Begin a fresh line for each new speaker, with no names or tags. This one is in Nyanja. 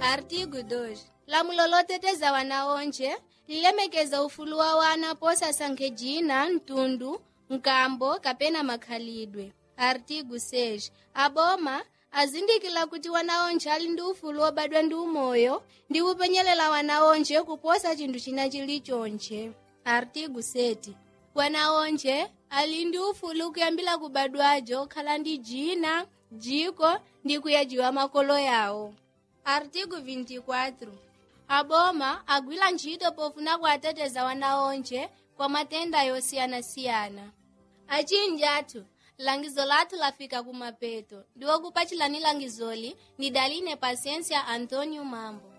artigo 2 lamulo loteteza wana onje lilemekeza ufulu wa wana posasankhe jina mtundu nkambo kapena makhalidwe artigo 6 aboma azindikila kuti wana onje ali ndi ufulu wobadwa ndi umoyo ndi kupenyelela wana onje kuposa chinthu china chilichonche artigo 7 wana onje ali ndi ufulu kuyambira kubadwajo okhala ndi jina jiko ndi kuyajiwa makolo yawo artigo 24 aboma agwira ntchito pofuna kuateteza wana onje kwa matenda yosiyanasiyana achinji athu langizo lathu lafika kumapeto ndiwo kupachilani langizoli ni daline pasiencia antonio mambo